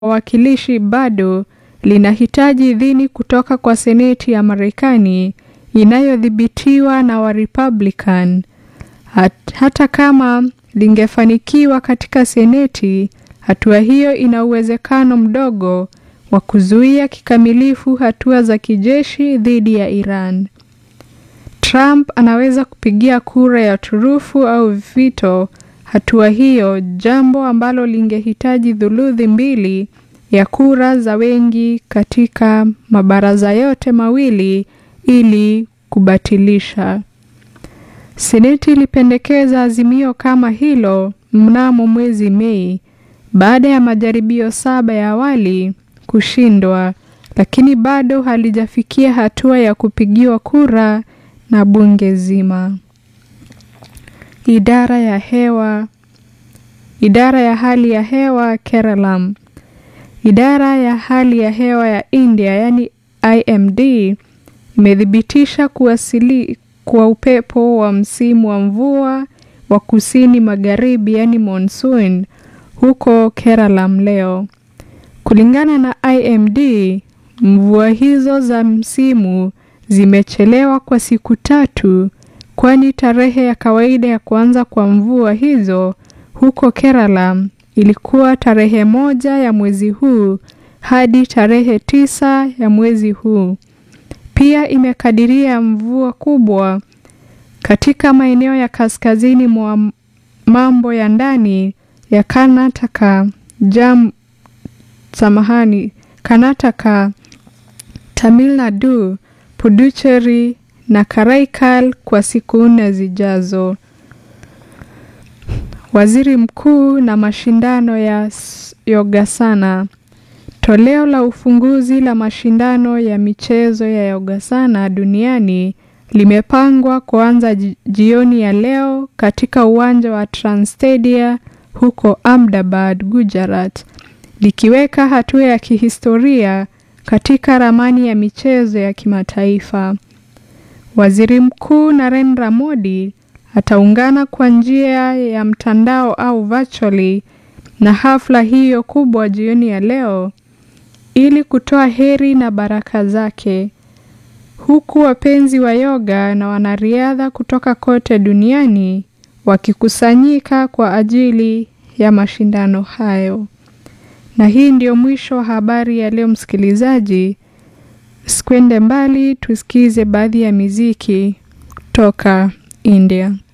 wawakilishi bado linahitaji idhini kutoka kwa Seneti ya Marekani inayodhibitiwa na Warepublican. Hat, hata kama lingefanikiwa katika Seneti, hatua hiyo ina uwezekano mdogo wa kuzuia kikamilifu hatua za kijeshi dhidi ya Iran. Trump anaweza kupigia kura ya turufu au vito hatua hiyo, jambo ambalo lingehitaji thuluthi mbili ya kura za wengi katika mabaraza yote mawili ili kubatilisha. Seneti ilipendekeza azimio kama hilo mnamo mwezi Mei baada ya majaribio saba ya awali kushindwa, lakini bado halijafikia hatua ya kupigiwa kura na bunge zima. Idara ya hewa Idara ya hali ya hewa Keralam. Idara ya hali ya hewa ya India yani IMD imethibitisha kuwasili kwa upepo wa msimu wa mvua wa kusini magharibi yani monsoon huko Keralam leo. Kulingana na IMD, mvua hizo za msimu zimechelewa kwa siku tatu, kwani tarehe ya kawaida ya kuanza kwa mvua hizo huko Kerala ilikuwa tarehe moja ya mwezi huu hadi tarehe tisa ya mwezi huu. Pia imekadiria mvua kubwa katika maeneo ya kaskazini mwa mambo ya ndani ya Karnataka, Jam, samahani, Karnataka, Tamil Nadu, Puducherry na Karaikal kwa siku nne zijazo. Waziri Mkuu na mashindano ya Yogasana. Toleo la ufunguzi la mashindano ya michezo ya Yogasana duniani limepangwa kuanza jioni ya leo katika uwanja wa Transtadia huko Ahmedabad, Gujarat, likiweka hatua ya kihistoria katika ramani ya michezo ya kimataifa. Waziri Mkuu Narendra Modi ataungana kwa njia ya mtandao au virtually na hafla hiyo kubwa jioni ya leo ili kutoa heri na baraka zake, huku wapenzi wa yoga na wanariadha kutoka kote duniani wakikusanyika kwa ajili ya mashindano hayo. Na hii ndio mwisho wa habari ya leo, msikilizaji. Sikwende mbali, tusikize baadhi ya miziki kutoka India.